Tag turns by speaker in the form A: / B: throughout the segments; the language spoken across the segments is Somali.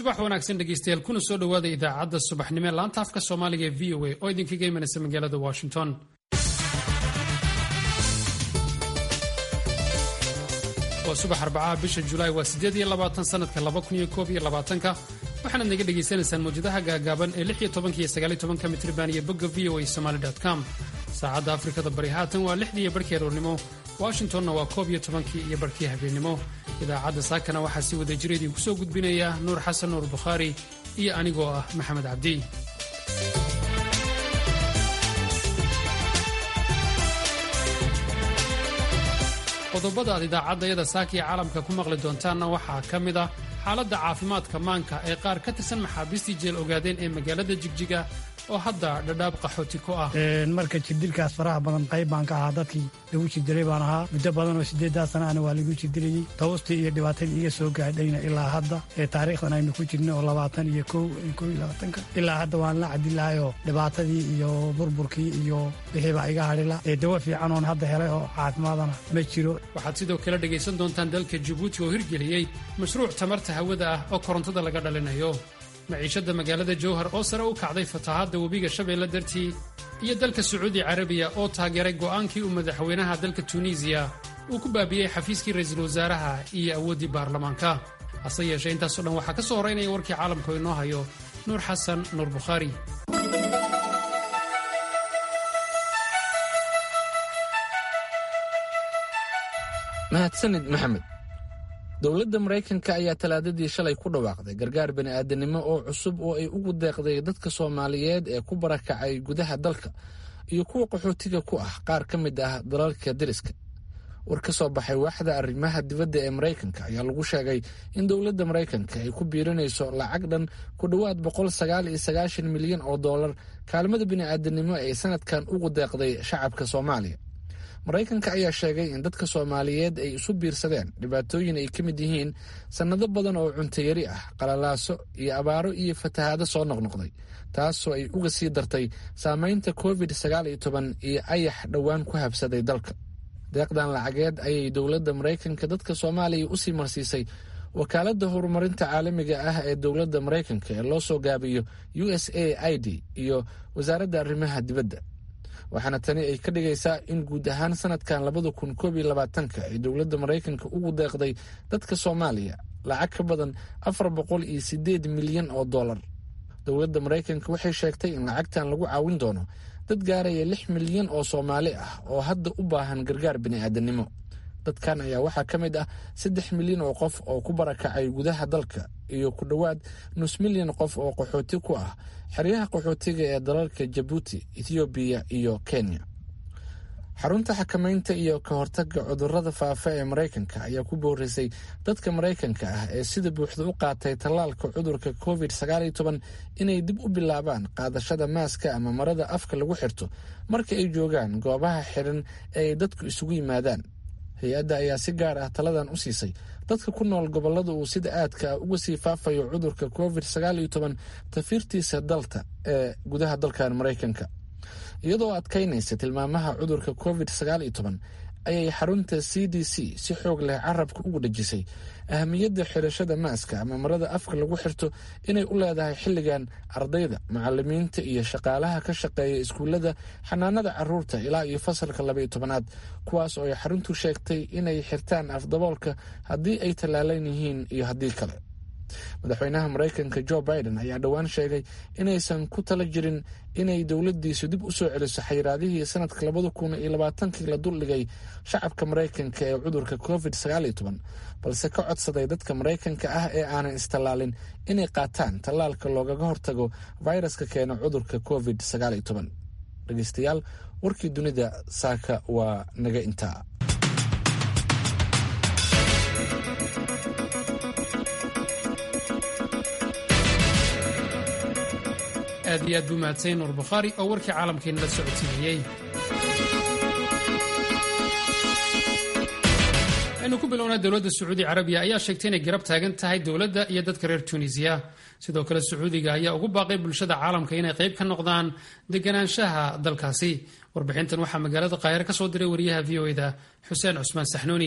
A: subax wanaagsan dhegeystayaal kuna soo dhowaada idaacadda subaxnimo ee laanta afka soomaaliga ee v o a oo idinkaga imanaysa magaalada washington waa subax arbacaha bisha julaay waa siddeed iyo labaatan sanadka laba kun iyo koob iyo labaatanka waxaanaad naga dhagaysanaysaan mawjadaha gaagaaban ee lix iyo tobanka iyo sagaal iyo tobanka mitriban iyo bogga v o a somaali com saacadda afrikada bari haatan waa lixdii iyo barhkii aroornimo washingtonna waa koob iyo tobankii iyo barhkii habeennimo idaacadda saakana waxaa si wada jira idinku soo gudbinaya nuur xasan nuur bukhaari iyo anigoo ah maxamed cabdi qodobada aad idaacaddayada saaka iyo caalamka ku maqli doontaanna waxaa ka mid ah xaaladda caafimaadka maanka ee qaar ka tirsan maxaabiistii jeel ogaadeen ee magaalada jigjiga oo hadda dhadhaab qaxooti ku ah
B: marka jirdilkaas faraha badan qayb baan ka ahaa dadkii lagu jirdiray baan ahaa muddo badan oo siddeeddaa sana ana waa lagu jirdirayey tawustii iyo dhibaatadii iga soo gaadhayna ilaa hadda ee taariikhdan aynu ku jirna oo labaatan iyo kow kow iyo labaatanka ilaa hadda waan la cadilahayoo dhibaatadii iyo burburkii iyo wixii baa iga hadhila ee dawo fiican oon hadda helay oo caafimaadana ma jiro
A: waxaad sidoo kale dhegaysan doontaan dalka jabuuti oo hirgeliyey mashruuc tamarta hawada ah oo korontada laga dhalinayo maciishadda magaalada jowhar oo sare u kacday fatahaadda webiga shabeelle dartii iyo dalka sacuudi carabiya oo taageeray go'aankii uu madaxweynaha dalka tunisiya uu ku baabiyey xafiiskii ra'iisul wasaaraha iyo awooddii baarlamaanka hase yeeshee intaasoo dhan waxaa ka soo horaynaya warkii caalamka oo inoo hayo nuur xasan nuur bukhaari
C: mahadsanid maxamed dowladda maraykanka ayaa talaadadii shalay ku dhawaaqday gargaar bini'aadanimo oo cusub oo ay ugu deeqday dadka soomaaliyeed ee ku barakacay gudaha dalka iyo kuwa qaxootiga ku ah qaar ka mid ah dalalka deriska war ka soo baxay waaxda arrimaha dibadda ee maraykanka ayaa lagu sheegay in dowladda maraykanka ay ku biirinayso lacag dhan ku dhowaad boqol sagaal iyo sagaashan milyan oo dollar kaalmada bini'aadanimo ee sanadkan ugu deeqday shacabka soomaaliya maraykanka ayaa sheegay in dadka soomaaliyeed ay isu biirsadeen dhibaatooyin ay ka mid yihiin sannado badan oo cuntayari ah qalalaaso iyo abaaro iyo fatahaado soo noqnoqday taasoo ay uga sii dartay saamaynta covid sagaal iyo toban iyo ayax dhowaan ku habsaday dalka deeqdan lacageed ayay dowladda maraykanka dadka soomaaliya usii marsiisay wakaaladda horumarinta caalamiga ah ee dowladda maraykanka ee loo soo gaabiyo u s a i d iyo wasaaradda arrimaha dibadda waxaana tani ay ka dhigaysaa in guud ahaan sanadkan labada kun koob iyo labaatanka ay dowladda maraykanka ugu deeqday dadka soomaaliya lacag ka badan afar boqol iyo sideed milyan oo dollar dowladda maraykanka waxay sheegtay in lacagtan lagu caawin doono dad gaaraya lix milyan oo soomaali ah oo hadda u baahan gargaar bini'aadanimo dadkan ayaa waxaa ka mid ah saddex milyan oo qof oo ku barakacay gudaha dalka iyo ku dhowaad nus milyan qof oo qaxooti ku ah xeryaha qaxootiga ee dalalka jabuuti ethoobiya iyo kenya xarunta xakamaynta iyo ka hortagga cudurrada faafa ee maraykanka ayaa ku boorisay dadka maraykanka ah ee sida buuxda u qaatay tallaalka cudurka covid sagaaliyo toban inay dib u bilaabaan qaadashada maaska ama marada afka lagu xirto marka ay joogaan goobaha xiran ee ay dadku isugu yimaadaan hay-adda ayaa si gaar ah taladan u siisay dadka ku nool gobollada uu sida aadka ah uga sii faafayo cudurka covid sagaal iyo toban tafiirtiisa dalta ee gudaha dalkan maraykanka iyadoo adkaynaysa tilmaamaha cudurka covid sagaal iyo toban ayay xarunta c d c si xoog leh carabka ugu dhejisay ahamiyadda xirashada maaska ama marada afka lagu xirto inay u leedahay xilligan ardayda macalimiinta iyo shaqaalaha ka shaqeeya iskuullada xanaanada caruurta ilaa iyo fasalka labaiyo tobanaad kuwaas oo ay xaruntu sheegtay inay xirtaan afdaboolka haddii ay tallaalan yihiin iyo haddii kale madaxweynaha maraykanka jo biden ayaa dhowaan sheegay inaysan ku tala jirin inay dowladdiisu dib u soo celiso xayiraadihii sanadka labada kun iyo labaatankii la duldhigay shacabka maraykanka ee cudurka covid sagaal iyo toban balse ka codsaday dadka maraykanka ah ee aanan istallaalin inay qaataan tallaalka loogaga hortago fayraska keena cudurka covid sagaal iyo toban dhegeystayaal warkii dunida saaka waa naga intaa
A: aad iyo aad buu mahadsan nuur bukhaari oo warkii caalamkeena la socodsiinayey aynu ku bilownaa dowladda sacuudi carabiya ayaa sheegtay inay garab taagan tahay dowladda iyo dadka reer tunisiya sidoo kale sacuudiga ayaa ugu baaqay bulshada caalamka inay qayb ka noqdaan deganaanshaha dalkaasi warbixintan waxaa magaalada qaahire ka soo diray wariyaha v o eda xuseen cusmaan saxnuuni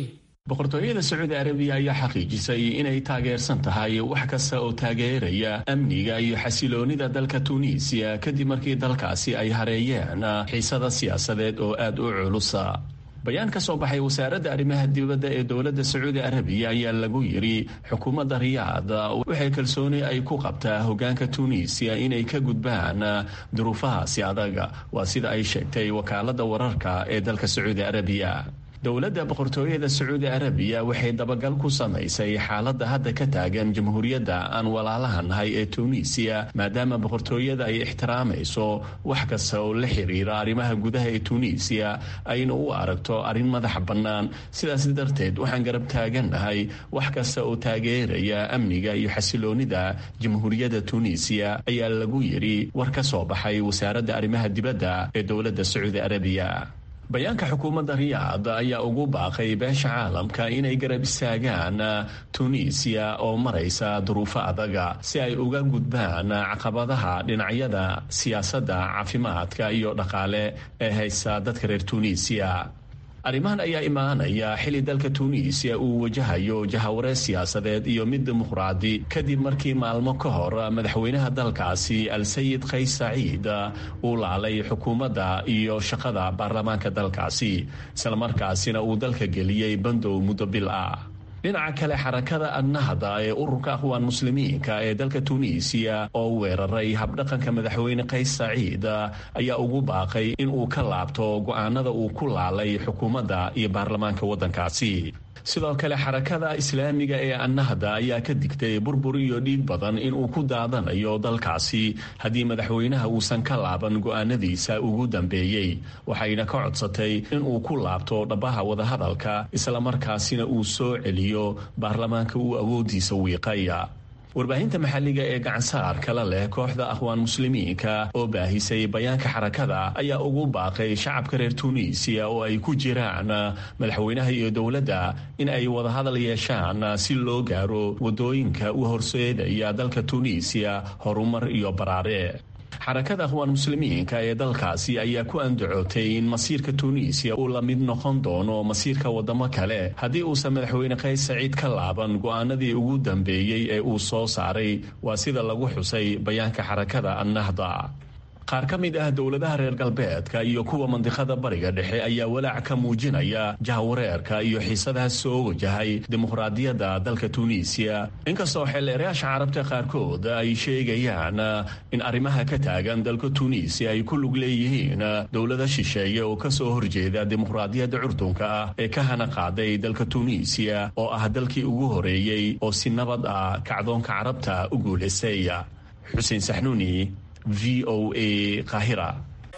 D: boqortooyada sacuudi arabiya ayaa xaqiijisay inay taageersan tahay wax kasta oo taageeraya amniga iyo xasiloonida dalka tuuniisiya kadib markii dalkaasi ay hareeyeen xiisada siyaasadeed oo aada u culusa bayaan ka soo baxay wasaaradda arrimaha dibadda ee dowladda sacuudi arabiya ayaa lagu yidhi xukuumadda riyaad waxay kalsooni ay ku qabtaa hogaanka tuuniisiya inay ka gudbaan duruufahaasi adaga waa sida ay sheegtay wakaaladda wararka ee dalka sacuudi arabiya dowladda boqortooyada sacuudi arabiya waxay dabagal ku samaysay xaaladda hadda ka taagan jamhuuriyadda aan walaalaha nahay ee tuuniisiya maadaama boqortooyada ay ixtiraamayso wax kasta oo la xiriira arrimaha gudaha ee tuuniisiya ayna u aragto arrin madax bannaan sidaas darteed waxaan garab taagannahay wax kasta oo taageeraya amniga iyo xasiloonida jamhuuriyadda tuuniisiya ayaa lagu yidhi war ka soo baxay wasaaradda arrimaha dibadda ee dowladda sacuudi arabiya bayaanka xukuumadda riyaad ayaa ugu baaqay beesha caalamka inay garab istaagaan tuuniisiya oo maraysa duruufo adaga si ay uga gudbaan caqabadaha dhinacyada siyaasadda caafimaadka iyo dhaqaale ee haysta dadka reer tuuniisiya arrimahan ayaa imaanaya xili dalka tuuniisiya uu wajahayo jahawareer siyaasadeed iyo mid dimuqraadi kadib markii maalmo ka hor madaxweynaha dalkaasi al-sayid kays saciid uu laalay xukuumadda iyo shaqada baarlamaanka dalkaasi islamarkaasina uu dalka geliyey bandow muddo bil ah dhinaca kale xarakada annahda ee ururka aqwaan muslimiinka ee dalka tuuniisiya oo weeraray habdhaqanka madaxweyne kays saciid ayaa ugu baaqay in uu ka laabto go'aanada uu ku laalay xukuumadda iyo baarlamaanka waddankaasi sidoo kale xarakada islaamiga ee annahda ayaa ka digtay burbur iyo dhiig badan inuu ku daadanayo dalkaasi haddii madaxweynaha uusan ka laaban go'aanadiisa ugu dambeeyey waxayna ka codsatay inuu ku laabto dhabbaha wadahadalka islamarkaasina uu soo celiyo baarlamaanka uu awoodiisa wiiqaya warbaahinta maxalliga ee gacansaar kala leh kooxda akhwaan muslimiinka oo baahisay bayaanka xarakada ayaa ugu baaqay shacabka reer tuuniisiya oo ay ku jiraan madaxweynaha iyo dowladda in ay wadahadal yeeshaan si loo gaaro waddooyinka u horseedaya dalka tuuniisiya horumar iyo baraare xarakada akhwaan muslimiinka ee dalkaasi ayaa ku andacootay in masiirka tuuniisiya uu la mid noqon doono masiirka waddamo kale haddii uusan madaxweyne kays saciid ka laaban go'aanadii ugu dambeeyey ee uu soo saaray waa sida lagu xusay bayaanka xarakada annahda qaar ka mid ah dowladaha reer galbeedka iyo kuwa mandiqada bariga dhexe ayaa walaac ka muujinaya jahawareerka iyo xiisadaha soo wajahay dimuqraadiyadda dalka tuuniisiya inkastoo xeeleerayaasha carabta qaarkood ay sheegayaan in arrimaha ka taagan dalka tuuniisiya ay ku lug leeyihiin dowlada shisheeye oo kasoo horjeeda dimuqraadiyadda curdunka ah ee ka hana qaaday dalka tuuniisiya oo ah dalkii ugu horeeyey oo si nabad ah kacdoonka carabta u guulaystay xuseen saxnuuni v o a kahira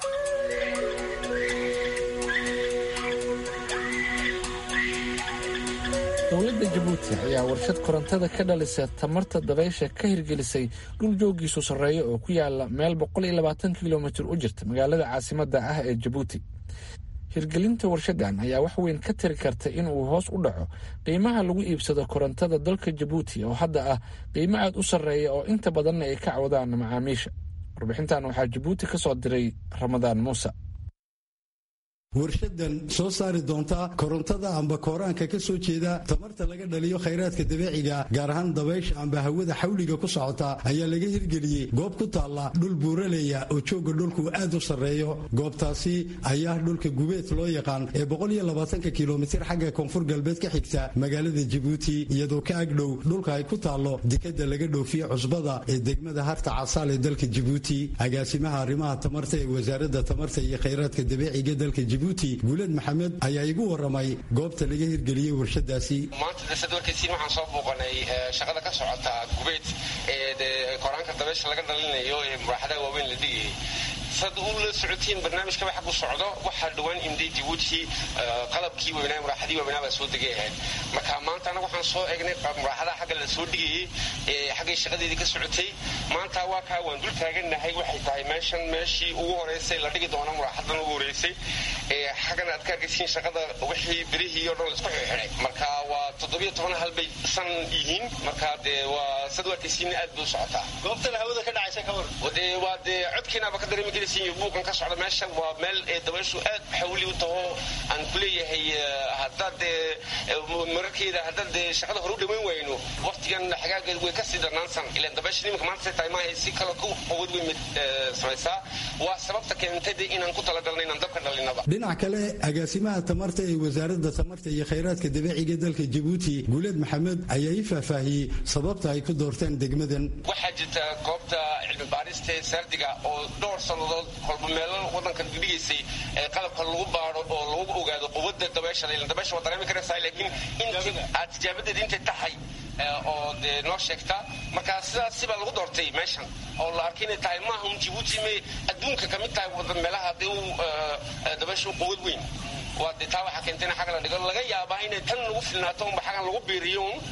C: dowladda jabuuti ayaa warshad korontada ka dhalisa tamarta dabaysha ka hirgelisay dhul joogiisu sarreeya oo ku yaala meel kilomitir u jirta magaalada caasimadda ah ee jabuuti hirgelinta warshadan ayaa wax weyn ka tiri karta inuu hoos u dhaco qiimaha lagu iibsado korontada dalka jabuuti oo hadda ah qiimo aad u sarreeya oo inta badanna ay ka cawdaan macaamiisha warbixintan waxaa jabuuti ka soo diray ramadaan muuse
E: warshadan soo saari doonta korontada amba kooraanka ka soo jeeda tamarta laga dhaliyo khayraadka dabeeciga gaar ahaan dabaysha amba hawada xawliga ku socota ayaa laga hirgeliyey goob ku taalla dhul buuraleya oo jooga dhulku aad u sarreeyo goobtaasi ayaa dhulka gubeed loo yaqaan ee kilomitir xagga koonfur galbeed ka xigta magaalada jabuuti iyadoo ka agdhow dhulka ay ku taallo dekada laga dhoofiye cusbada ee degmada harta casaal ee dalka jabuuti agaasimaha arrimaha tamarta ee wasaaradda tamarta iyo khayraadka dabeeciga dalka guuled maxamed ayaa igu waramay goobta laga hirgeliyey warshadaasi
F: maanta dasad warkaysiin waxaan soo booqanay shaqada ka socota gubeed ee koraanka dabeysha laga dhalinayo ee muraaxadaha waaweyn la dhigayay sad u la socotiin barnaamijkaba xag u socdo waxaa dhowaan imday jabuuti qalabkii weynaa muraaxadii waaweynaa baa soo degay ahayd marka maanta anaga waxaan soo eegnay muraaxadaha xagga la soo dhigayey ee xaggay shaqadeedii ka socotay maanta waa kaa waan dul taagannahay waxay tahay meeshan meeshii ugu horeysay la dhigi doono muraaxadan ugu horeysay xaggana aad ka argaysiin shaqada wixii birihii o dhan laisku xidhay marka waa toddobiyo toban hal bay san yihiin marka dee waa sad warkaysiina aad bay u socotaa
G: goobtan hawada ka dhacaysa ka war
F: dee waa dee codkiinaaba ka dareemi karaysiin iyo buuqan ka socda meesha waa meel ee dabayshu aad xawli u taho aan ku leeyahay haddaad dee mararkeeda haddaad dee shaqada hore u dhammayn wayno waqtigan xagaageed way kasii darnaansan ilaan dabaysha nimanka maanta say tahay maahay si kale ku awood weyn mid samaysaa waa sababta keentay dee inaan ku talagalna inaan dabka dhalinaba
E: dhinac kale agaasimaha tamarta ee wasaaradda tamarta iyo khayraadka dabiiciga dalka jabuuti guuleed maxamed ayaa ii faahfaahiyey sababta ay ku doorteen degmadan
F: waxaa jirta goobta cilmi baarista ee saardiga oo dhowr sannadood kolba meelo wadankan dhigaysay ee qalabka lagu baaro oo lagu ogaado quwadda dabeesha dabeesha waa dareemi karaysaa laakiin aad tijaabadeed intay tahay oo dee noo sheegta marka sidaas sibaa lagu doortay meeshan oo la arkay inay tahay maaha un jibuuti may adduunka ka mid tahay wada meelaha dee u dabeesha u quwad weyn waa dee taa waxaa keentay in xagga la dhigo laga yaabaa inay tan lagu filnaato unba xaggan lagu biiriyo un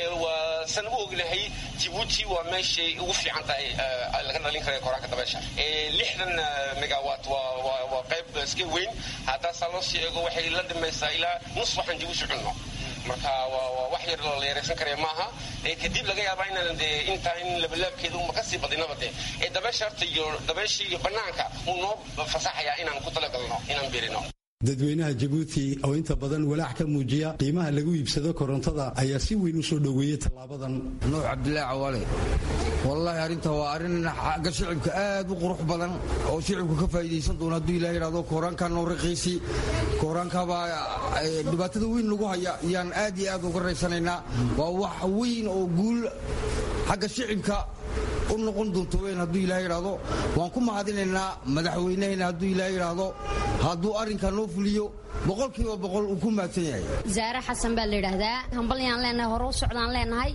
F: waa san u ognahay jibuuti waa meeshay ugu fiican tahay laga dhalin kara koraanka dabeesha lixdan megawat waa qayb iska weyn haddaasaa loo sii eego waxay la dhimaysaa ilaa nus waxaan jibuuti cunno marka waa wax yar la yaraysan karaya maaha kadib laga yaabaa inaan dee intaa in labalaabkeeda uma kasii badinaba dee ee dabeesha horta iyo dabeeshii iyo banaanka uu noo fasaxayaa inaan ku talagalno inaan biirino
E: dadweynaha jabuuti oo inta badan walaac ka muujiya qiimaha lagu iibsado korontada ayaa si weyn u soo dhoweeyey tallaabadan
H: nuux cabdilaahi cawaale wallaahi arrinta waa arrin xagga shicibka aad u qurux badan oo shicibku ka faa'iidaysan doona hadduu ilaah yidhahdo kooraankaa noo raqiisi kooraankaabaa dhibaatada weyn lagu haya ayaan aad iyo aad uga raysanaynaa waa wax weyn oo guul xagga shicibka u noqon doonto weyn hadduu ilaah yidhaahdo waan ku mahadinaynaa madaxweynahayna hadduu ilaah yidhaahdo hadduu arrinkaa noo fuliyo boqolkiiba boqol uu ku mahadsan yahay
I: zaare xasan baa la yidhaahdaa hambalyaan leenahay hore u socdaan leenahay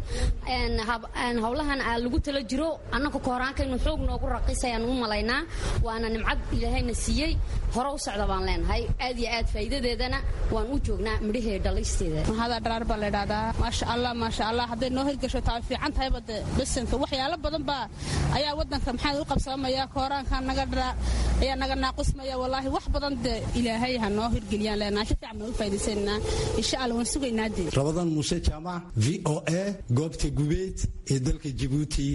I: howlahan lagu tala jiro annaka kooraankaynu xoog noogu raqiisayaan u malaynaa waana nimcad ilaahayna siiyey hore u socda baan leenahay aad iyo aad faa'iidadeedana waan u joognaa midhahee dhalaysteeda
J: mahada dharaar baa la yidhahdaa maasha allah maasha allah hadday noo hirgasho taa fiican tahayba de besanka waxyaalo badan baa ayaa waddanka maxaa u qabsamaya kooraanka naga dhara ayaa naga naaqusmaya wallaahi wax badan de ilaahay ha noo hirgeliyaan leenahay si fiican baan u faa'iidaysanaa insha allah waan sugaynaa dee
E: rabadan muuse jaamac v o a goobta gubeed ee dalka jabuuti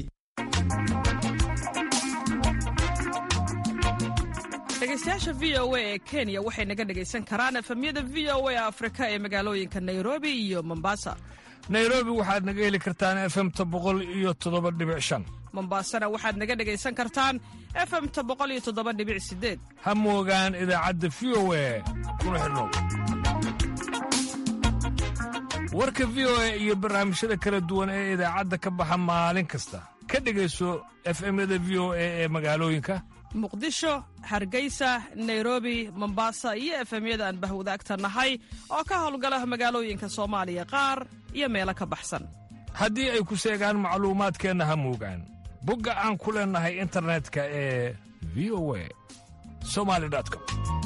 K: dhegeystayaasha v o a ee kenya waxay naga dhegaysan karaan efemyada v o a afrika ee magaalooyinka nairobi iyo mombasa
L: nairobi waxaad naga heli kartaan efemta boqol iyo toddoba dhibic shan
K: mombasana waxaad naga dhegaysan kartaan efemta boqol iyo toddoba dhibic sideed
L: ha moogaan idaacadda v o a kuna xidhnow warka v o a iyo barnaamijyada kala duwan ee idaacadda ka baxa maalin kasta ka dhegayso efemyada v o a ee magaalooyinka
K: muqdisho hargeysa nairobi mombasa iyo efemyada aan bahwadaagta nahay oo ka howlgala magaalooyinka soomaaliya qaar iyo meelo ka baxsan
L: haddii ay ku seegaan macluumaadkeenna ha moogaan bogga aan ku leennahay internetka ee v o a somali com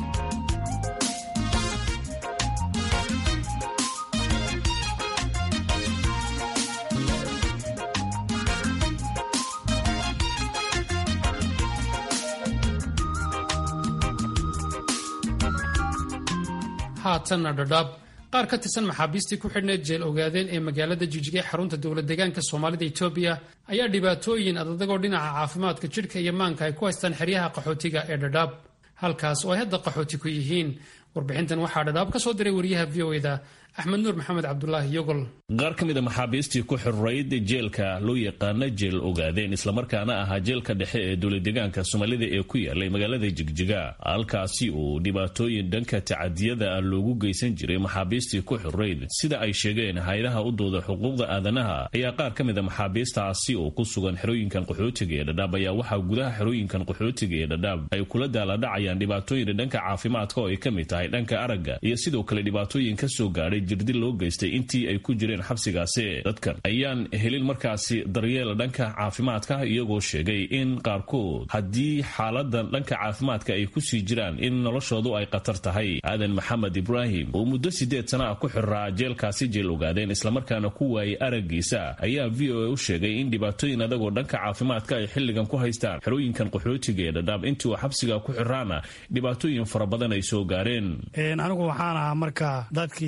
A: haatanna dhadhaab qaar ka tirsan maxaabiistii ku xidhneed jeel ogaadeen ee magaalada jijige xarunta dowlad deegaanka soomaalida etoobiya ayaa dhibaatooyin adadagoo dhinaca caafimaadka jidhka iyo maanka ay ku haystaan xeryaha qaxootiga ee dhadhaab halkaas oo ay hadda qaxooti ku yihiin warbixintan waxaa dhadhaab ka soo diray wariyaha v o eda axmed nuur maxamed cabdulaahi yogol
D: qaar ka mid a maxaabiistii ku xirrayd jeelka loo yaqaana jeel ogaadeen islamarkaana ahaa jeelka dhexe ee dowladdeegaanka soomaalida ee ku yaalay magaalada jigjiga halkaasi uu dhibaatooyin dhanka tacadiyada ah loogu geysan jiray maxaabiistii ku xirrayd sida ay sheegeen hay-adaha u dooda xuquuqda aadanaha ayaa qaar ka mid a maxaabiistaasi oo ku sugan xerooyinkan qaxootiga ee dhadhaab ayaa waxaa gudaha xerooyinkan qaxootiga ee dhadhaab ay kula daaladhacayaan dhibaatooyin dhanka caafimaadka oo ay ka mid tahay dhanka aragga iyo sidoo kale dhibaatooyin ka soo gaadhay jirdil loo geystay intii ay ku jireen xabsigaasi dadkan ayaan helin markaasi daryeel dhanka caafimaadka iyagoo sheegay in qaarkood haddii xaaladan dhanka caafimaadka ay kusii jiraan in noloshoodu ay khatar tahay aadan maxamed ibraahim oo muddo sideed sana ah ku xiraa jeelkaasi jeel ogaadeen islamarkaana ku waayay araggiisa ayaa v o a u sheegay in dhibaatooyin adagoo dhanka caafimaadka ay xilligan ku haystaan xerooyinkan qaxootiga ee dhadhaab intii uu xabsiga ku xiraana dhibaatooyin fara badan ay soo gaareen
B: anigu waxaan ahaa marka dadkii tacadi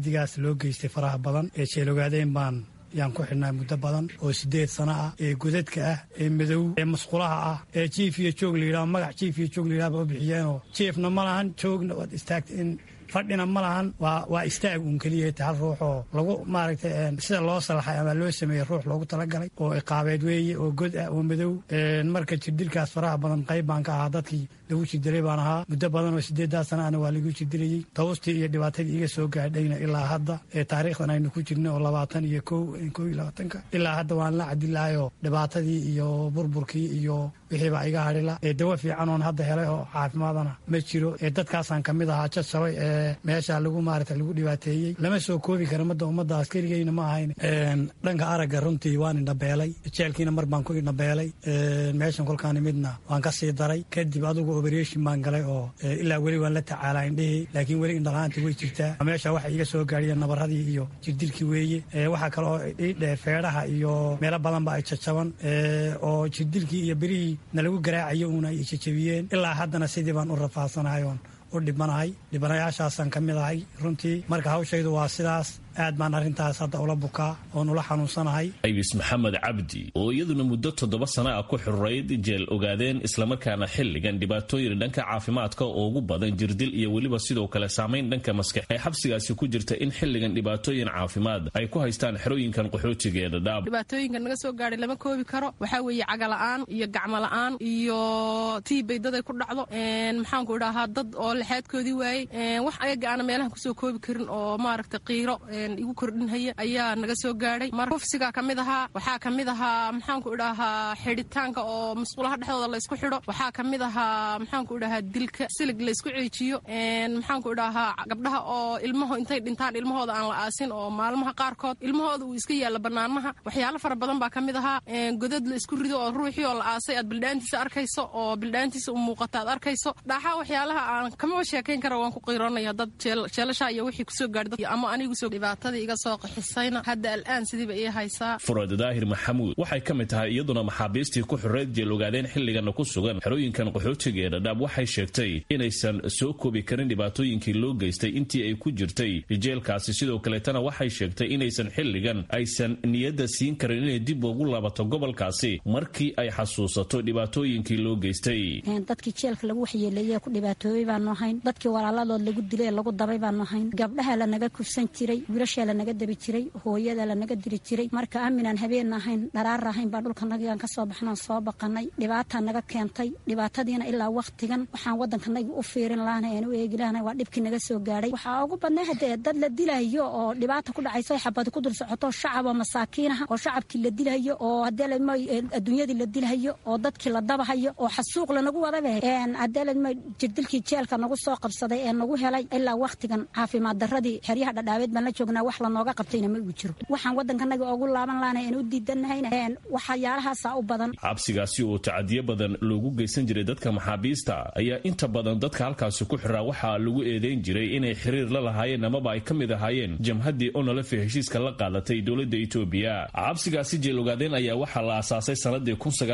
B: tacadigaas loo geystay faraha badan ee jeelogaadeen baan yaan ku xidhnaa muddo badan oo sideed sano ah ee godadka ah ee madow ee musqulaha ah ee jiif iyo joog layidhaho magac jiif iyo joog layidhaha ba u bixiyeenoo jiifna ma lahan joogna waad istaagta in fadhina ma lahan waa waa istaag uun keliya hal ruux oo lagu maaragtay sida loo salaxay ama loo sameeyey ruux loogu talagalay oo iqaabeed weeye oo god ah oo madow marka jirdilkaas faraha badan qayb baan ka ahaa dadkii lagu jirdiray baan ahaa muddo badan oo sideedaa sana ana waa lagu jirdirayey tawustii iyo dhibaatadii iga soo gaadhayna ilaa hadda ee taariikhdan aynu ku jirno oo labaatan iyo ko ko iyo labaatanka ilaa hadda waan la cadilahayoo dhibaatadii iyo burburkii iyo wixiibaa iga hadhila ee dawo fiican oon hadda helay oo caafimaadana ma jiro ee dadkaasaan ka mid ahaa jadjabay ee meesha lagu maarata lagu dhibaateeyey lama soo koobi kara madda ummadda askarigeyna ma ahayn dhanka aragga runtii waan indhabeelay jeelkiina mar baan ku indhabeelay meeshan kolkaani midna waan ka sii daray kadib adugu operation baan galay oo ilaa weli waan la tacaalaa indhihii laakiin weli indhalaanta way jirtaa meesha waxa iga soo gaadhiyeen nabaradii iyo jirdilkii weeye waxaa kale oo idhe feedhaha iyo meelo badanba ay jajaban oo jirdilkii iyo berihii nalagu garaacayo uuna ay jajabiyeen ilaa haddana sidii baan u rafaadsanahay oon u dhibanahay dhibanayaashaasaan ka mid ahay runtii marka hawshaydu waa sidaas aad baan arrintaas hadda ula bukaa oon ula xanuunsanahay
D: aybis maxamed cabdi oo iyaduna muddo toddoba sana ah ku xururayd jeel ogaadeen islamarkaana xilligan dhibaatooyin dhanka caafimaadka oo ugu badan jirdil iyo weliba sidoo kale saamayn dhanka maskax ay xabsigaasi ku jirta in xilligan dhibaatooyin caafimaad ay ku haystaan xerooyinkan qaxootiga ee dhadhaab
G: dhibaatooyinka naga soo gaadhay lama koobi karo waxaa weeye cagala'aan iyo gacmola'aan iyo tiibay dad ay ku dhacdo maxaanku idhaahaa dad oo lexaadkoodii waayey wax ayaga aana meelahan kusoo koobi karin oo maaragta qiiro igu kordhinhaya ayaa naga soo gaadhay mar hufsigaa ka mid ahaa waxaa ka mid ahaa maxaanku idhaahaa xidhitaanka oo musqulaha dhexdooda laysku xidho waxaa ka mid ahaa maxaanku idhahaa dilka silig laysku ceejiyo maxaanku idhaahaa gabdhaha oo ilmaho intay dhintaan ilmahooda aan la aasin oo maalmaha qaarkood ilmahooda uu iska yaalla bannaanaha waxyaalo fara badan baa ka mid ahaa godad la isku rido oo ruuxii oo la aasay aad bildhaantiisa arkayso oo bildhaantiisa u muuqata aad arkayso dhaaxaa waxyaalaha aan kamaba sheekayn kara waan ku qiiroonaya dad jeelasha iyo wixii kusoo gaadhay ama anigu soo dhibaatadii iga soo qaxisayna hadda al'aan sidiiba ii haysaa
D: furad daahir maxamuud waxay ka mid tahay iyaduna maxaabiistii ku xureed jeel ogaadeen xilligana ku sugan xerooyinkan qaxootiga ee dhadhaab waxay sheegtay inaysan soo koobi karin dhibaatooyinkii loo geystay intii ay ku jirtay jeelkaasi sidoo kaleetana waxay sheegtay inaysan xilligan aysan niyadda siin karin inay dib ugu laabato gobolkaasi markii ay xasuusato dhibaatooyinkii loo geystay
M: dadkii jeelka lagu waxyeeleeye ku dhibaatoobay baanu ahayn dadkii walaaladood lagu dilay lagu dabay baanu ahayn gabdhaha lanaga kufsan jiray wiilashaa lanaga dabi jiray hooyada lanaga diri jiray marka aaminaan habeen ahayn dharaar ahayn baa dhulkanagaan kasoo baxnaan soo baqanay dhibaataa naga keentay dhibaatadiina ilaa wakhtigan waxaan waddankanaga u fiirin lahana aan u eegi lahana waa dhibkii naga soo gaadhay waxaa ugu badnaa hadee dad la dilayo oo dhibaata ku dhacayso xabadi ku dul socoto shacaboo masaakiinaha oo shacabkii la dilayo oo hadeelma adduunyadii la dilayo oo dadkii la dabahayo oo xasuuq lanagu wadaba hadeelma jirdilkii jeelka nagu soo qabsaday ee nagu helay ilaa wakhtigan caafimaad daradii xeryaha dhadhaabeed baan la joognaa wax lanooga qabtayna ma uu jiro waxaan waddankanaga ugu laaban lahana aan u diidanahayna waxyaalahaasa u badan
D: xabsigaasi oo tacadiyo badan loogu geysan jiray dadka maxaabiista ayaa inta badan dadka halkaasi ku xiraa waxaa lagu eedeyn jiray inay xiriir la lahaayeen amaba ay ka mid ahaayeen jamhaddii onolef ee heshiiska la qaadatay dowladda etoobiya xabsigaasi jeel ogaadeen ayaa waxaa la aasaasay sannadii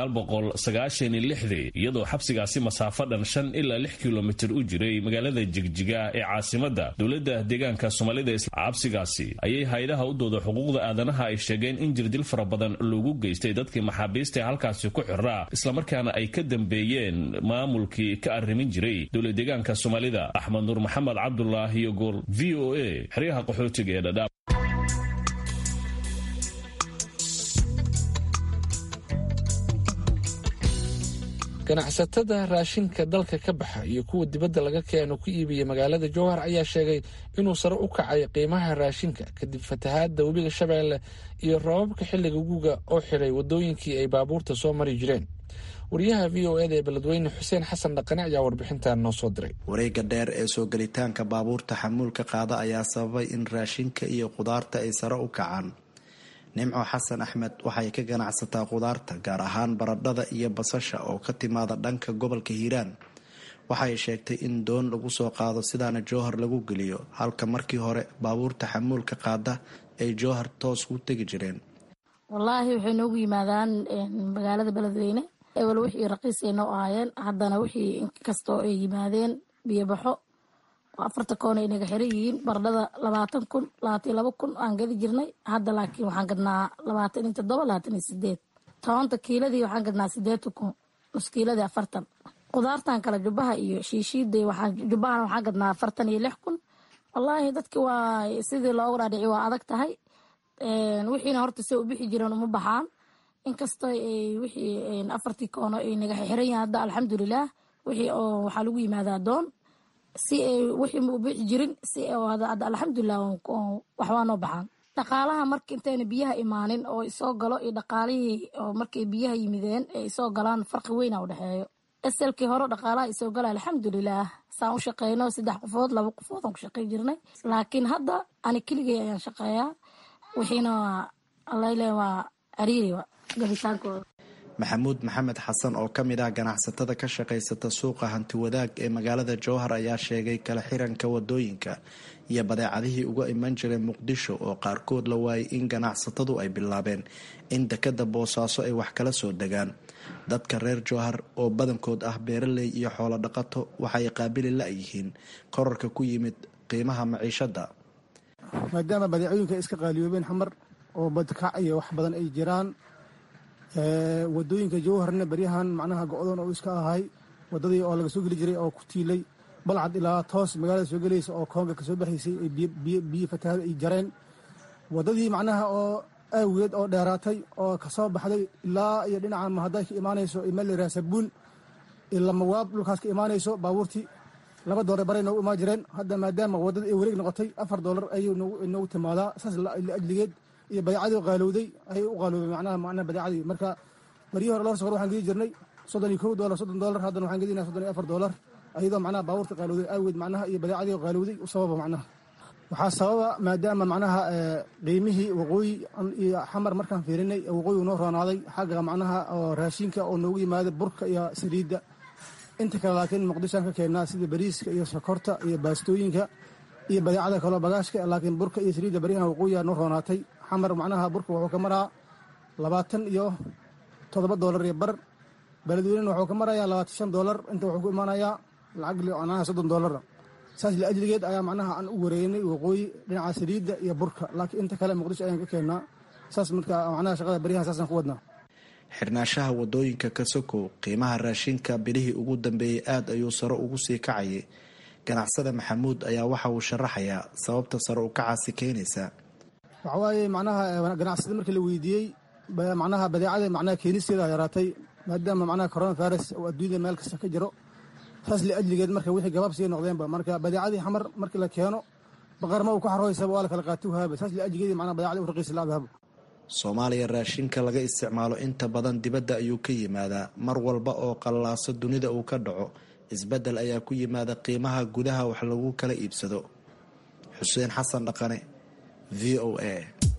D: iyadoo xabsigaasi masaafo dhan shan ilaa lix kilomitir u jiray magaalada jigjiga ee caasimadda dowladda deegaanka soomaalida xabsigaasi ayay hay-adaha u dooda xuquuqda aadanaha ay sheegeen in jirdil fara badan loogu geystay dadkii maxaabiista ee halkaasi ku xiraa islamarkaana ay ka dambeeyeen maamulkii ka arrimin jiray dowla deegaanka soomaalida axmed nuur maxamed cabdulaahi iyo gool v o a xeryaha qaxootiga ee dhadhaab
C: ganacsatada raashinka dalka ka baxa iyo kuwa dibadda laga keeno ku iibiya magaalada jowhar ayaa sheegay inuu sare u kacay qiimaha raashinka kadib fatahaadda webiga shabeelle iyo roobabka xilliga guga oo xidhay waddooyinkii ay baabuurta soo mari jireen wariyaha v o eda ee beledweyne xuseen xasan dhaqane ayaa warbixintan noo soo diray
N: wareega dheer ee soo gelitaanka baabuurta xamuulka qaada ayaa sababay in raashinka iyo khudaarta ay sare u kacaan nimco xasan axmed waxay ka ganacsataa khudaarta gaar ahaan baradhada iyo basasha oo ka timaada dhanka gobolka hiiraan waxay sheegtay in doon lagu soo qaado sidaana jowhar lagu geliyo halka markii hore baabuurta xamuulka qaada ay jowhar toos u tegi jireen
O: wallaahi waxay noogu yimaadaan magaalada beledweyne ewel wixii raqiis ay noo ahaayeen haddana wixii inkastoo ay yimaadeen biyobaxo afarta koon ay naga xiran yihiin baradhada labaatan kun labaatan iyo laba kun aan gadi jirnay hadda laakiin waxaan gadnaa labaatan iyo toddoba labaatan iyo sideed toonta kiiladii waxaan gadnaa sideetan kun nus kiiladii afartan qudaartan kale jubbaha iyo shiishiida jubbahana waxaan gadnaa afartan iyo lix kun wallaahi dadki waa sidii loogu dhaadhici waa adag tahay wixiina horta se u bixi jireen uma baxaan inkastoo wixii afartii koono ay naga xiran yihiin hadda alxamdulilaah wixii oo waxaa lagu yimaadaa doon si ay wixii ma u bixi jirin si hadda alxamdulilah waxbaa noo baxaan dhaqaalaha marka intayna biyaha imaanin oo isoo galo iyo dhaqaalihii oo markay biyaha yimideen ee isoo galaan farqi weyna u dhexeeyo eselkii hore dhaqaalaha isoo gala alxamdulilaah saan u shaqeyno saddex qofood laba qofood aan ku shaqey jirnay laakiin hadda ani keligay ayaan shaqeeyaa wixiina alale waa cariiri gabitaankooda
N: maxamuud maxamed xasan oo ka mid ah ganacsatada ka shaqaysata suuqa hanti wadaag ee magaalada jowhar ayaa sheegay kala xiranka wadooyinka iyo badeecadihii uga iman jiray muqdisho oo qaarkood la waayay in ganacsatadu ay bilaabeen in dekada boosaaso ay wax kala soo degaan dadka reer jowhar oo badankood ah beeraley iyo xoolo dhaqato waxay qaabili la-yihiin korarka ku yimid qiimaha maciishada
P: maadaama badeecooyinka iska qaaliyoobeen xamar oo badkac iyo wax badan ay jiraan wadooyinka jowharna beryahan macnaha go-doon oo iska ahay wadadii oo laga soo geli jiray oo ku tiilay balcad ilaa toos magaalada soo gelaysa oo koonga kasoo baxaysay ay biyo fatahaada ay jareen wadadii macnaha oo aawigeed oo dheeraatay oo kasoo baxday ilaa iyo dhinaca mahaday ka imaanayso meel la yiraha sabuun lamawaab dhulkaas ka imaanayso baabuurtii laba doolar baray noogu imaan jireen hadda maadaama wadada ay wareeg noqotay afar doolar ayuu noogu timaadaa saas ajligeed iyo badeecadii qaalowday ayay u qaaloobay macnaha macnaha badeecadii marka marihii hore lor sokor waxaan gedi jirnay soddon iyo kow doolar soddon doolar haddana waxaan gedinaa soddon iyo afar doolar ayadoo macnaha baabuurta qaalowday aageed macnaha iyo badeecadii qaalowday u sababa macnaha waxaa sababa maadaama macnaha qiimihii waqooyi iyo xamar markaan fiirinay waqooyi noo roonaaday xagga macnaha oo raashinka oo noogu yimaada burka iyo saliidda inta kale laakiin muqdishoan ka keennaa sida bariiska iyo sokorta iyo baastooyinka iyo badeecada kaloo bagaashka laakiin burka iyo saliidda baryahan waqooyiga noo roonaatay xamar macnaha burka wuxuu ka maraa labaatan iyo toddoba doolar iyo bar beledweynena wuxuu ka marayaa labaatan shan doolar inta wuxuu ku imaanayaa lacag macnaha soddon doolara saas la ajligeed ayaa macnaha aan u wareegnay waqooyi dhinaca saliidda iyo burka laakiin inta kale muqdisho ayaan ka keennaa saas marka macnaha shaqada baryahan saasaan ku wadnaa
N: xirnaanshaha wadooyinka ka sokow qiimaha raashinka bilihii ugu dambeeyey aad ayuu sare ugu sii kacayay ganacsada maxamuud ayaa waxa uu sharaxayaa sababta sare u kacaasi keenaysa
P: waxa waaye macnaha ganacsada markii la weydiiyey macnaha badeecada macnaha keenisteeda yaraatay maadaama macnaha corona virus oo adduunyada meel kasta ka jiro saas la ajligeed marka wixii gabaab sii noqdeenba marka badeecadii xamar markii la keeno baqarma uu ku xarooysaba waa la kala qaati wahaaba saas la ajligeed macnaha badeecadii u raqiisi laadahaba
N: soomaaliya raashinka laga isticmaalo inta badan dibadda ayuu ka yimaadaa mar walba oo qallaaso dunida uu ka dhaco isbeddel ayaa ku yimaada qiimaha gudaha wax lagu kala iibsado xuseen xasan dhaqane v o a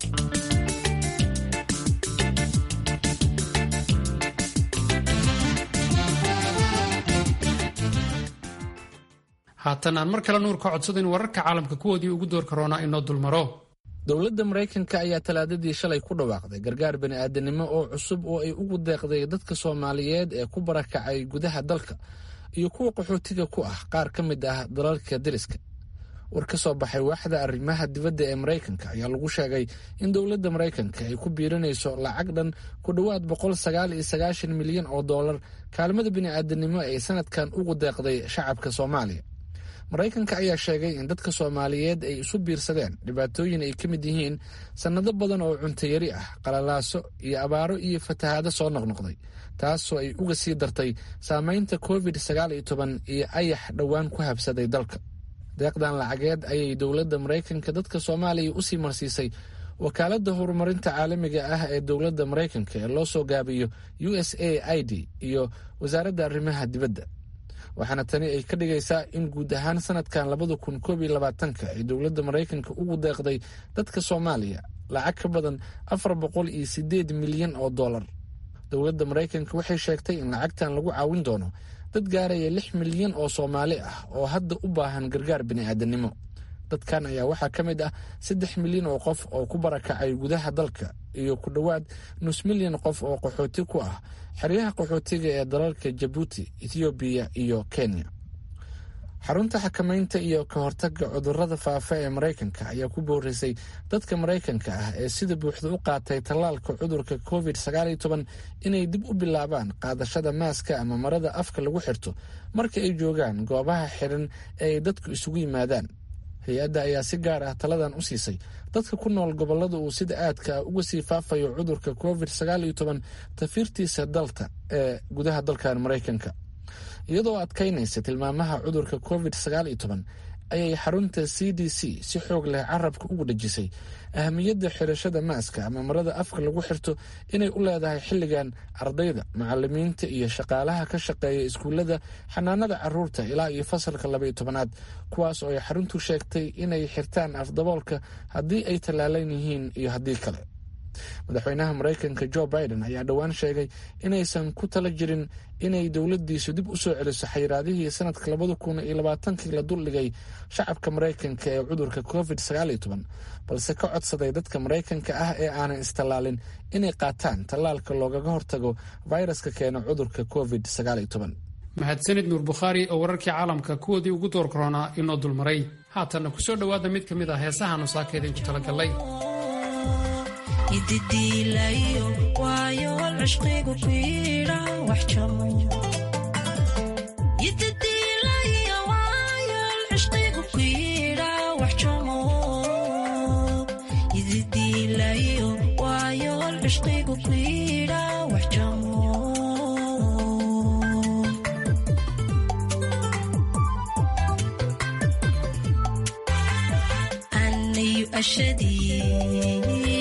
A: haatan aan mar kale nuur ka codsadayn wararka caalamka kuwoodii ugu door karoonaa inoo dulmaro
C: dowladda maraykanka ayaa talaadadii shalay ku dhawaaqday gargaar bani'aadanimo oo cusub oo ay ugu deeqday dadka soomaaliyeed ee ku barakacay gudaha dalka iyo kuwa qaxootiga ku ah qaar ka mid ah dalalka deriska war ka soo baxay waaxda arrimaha dibadda ee maraykanka ayaa lagu sheegay in dowladda maraykanka ay ku biirinayso lacag dhan ku dhowaad boqol sagaal iyo sagaashan milyan oo dollar kaalmada bini'aadanimo ee sanadkan ugu deeqday shacabka soomaaliya maraykanka ayaa sheegay in dadka soomaaliyeed ay isu biirsadeen dhibaatooyin ay ka mid yihiin sannado badan oo cuntayari ah qalalaaso iyo abaaro iyo fatahaado soo noqnoqday taasoo ay uga sii dartay saameynta covid sagaal iyo toban iyo ayax dhowaan ku habsaday dalka deeqdan lacageed ayay dowladda maraykanka dadka soomaaliya usii marsiisay wakaaladda horumarinta caalamiga ah ee dowladda maraykanka ee loo soo gaabiyo u s a i d iyo wasaaradda arrimaha dibadda waxaana tani ay ka dhigaysaa in guud ahaan sanadkan labada kun koob iyo labaatanka ay dowladda maraykanka ugu deeqday dadka soomaaliya lacag ka badan afar boqol iyo sideed milyan oo dollar dowladda maraykanka waxay sheegtay in lacagtan lagu caawin doono dad gaaraya lix milyan oo soomaali ah oo hadda u baahan gargaar bini'aadanimo dadkan ayaa waxaa ka mid ah saddex milyan oo qof oo ku barakacay gudaha dalka iyo ku dhowaad nus milyan qof oo qaxooti ku ah xeryaha qaxootiga ee dalalka jabuuti ethoobiya iyo kenya xarunta xakamaynta iyo ka hortagga cudurrada faafa ee maraykanka ayaa ku boorisay dadka maraykanka ah ee sida buuxda u qaatay tallaalka cudurka covid inay dib u bilaabaan qaadashada maaska ama marada afka lagu xirto marka ay joogaan goobaha xiran ee ay dadku isugu yimaadaan hay-adda ayaa si gaar ah taladan u siisay dadka ku nool gobollada uu sida aadka ah uga sii faafayo cudurka covid tafiirtiisa dalta ee gudaha dalkan maraykanka iyadoo adkaynaysa tilmaamaha cudurka covid ayay xarunta c d c si xoog leh carabka ugu dhejisay ahamiyadda xirashada maaska ama marada afka lagu xirto inay u leedahay xilligan ardayda macalimiinta iyo shaqaalaha ka shaqeeya iskuullada xanaanada caruurta ilaa iyo fasalka labaiyo tobanaad kuwaas oo ay xaruntu sheegtay inay xirtaan afdaboolka haddii ay tallaalan yihiin iyo haddii kale madaxweynaha maraykanka jo biden ayaa dhowaan sheegay inaysan ku tala jirin inay dowladdiisu dib u soo celiso xayiraadihii sanadka labada kun iyo labaatankii la duldhigay shacabka maraykanka ee cudurka covid balse ka codsaday dadka maraykanka ah ee aanan istallaalin inay qaataan tallaalka loogaga hortago fayraska keena cudurka covid
A: mahadsanid nuur bukhaari oo wararkii caalamka kuwoodii ugu door koronaa inoo dulmaray haatanna ku soo dhowaada mid ka mid ah heesahaanu saakaydinku talagallay
Q: ididiilayo waayo cishqigu kuyidha wax jamo ididiilayo waayo cishqigu kuyidha wax jamo ididiilayo waayo cishqigu kuyidha wax jamo anayu ashadii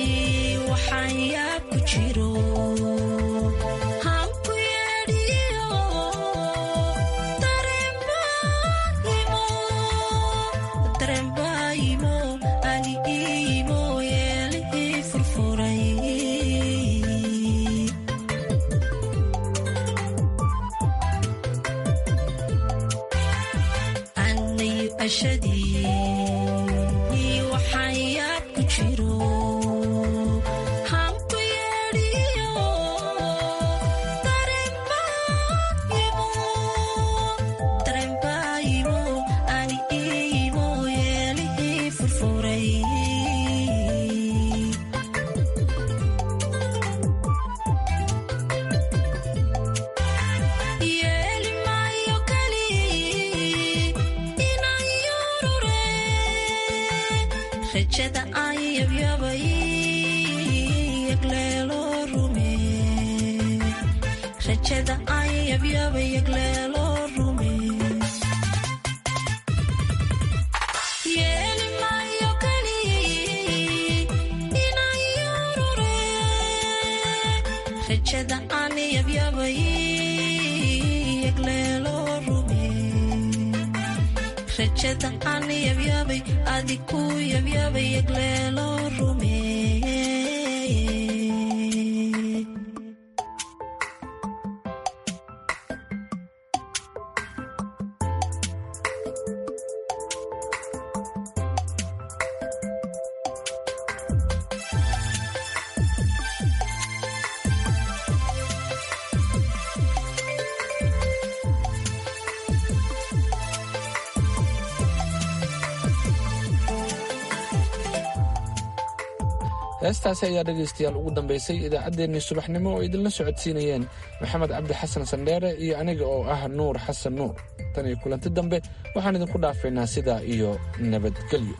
C: heestaasi ayaa dhegaystayaal ugu dambaysay idaacaddeenii subaxnimo oo idinla socodsiinayeen maxamed cabdi xasan sandheere iyo aniga oo ah nuur xasan nuur tan iyo kulanti dambe waxaan idinku dhaafaynaa sidaa iyo nabadgelyo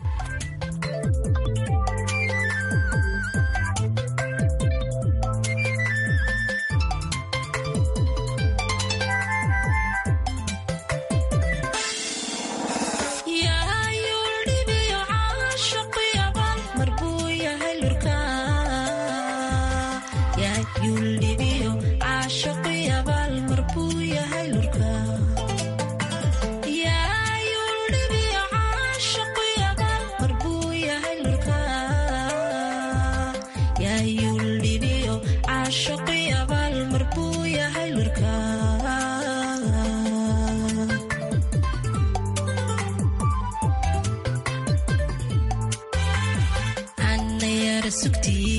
Q: sugtii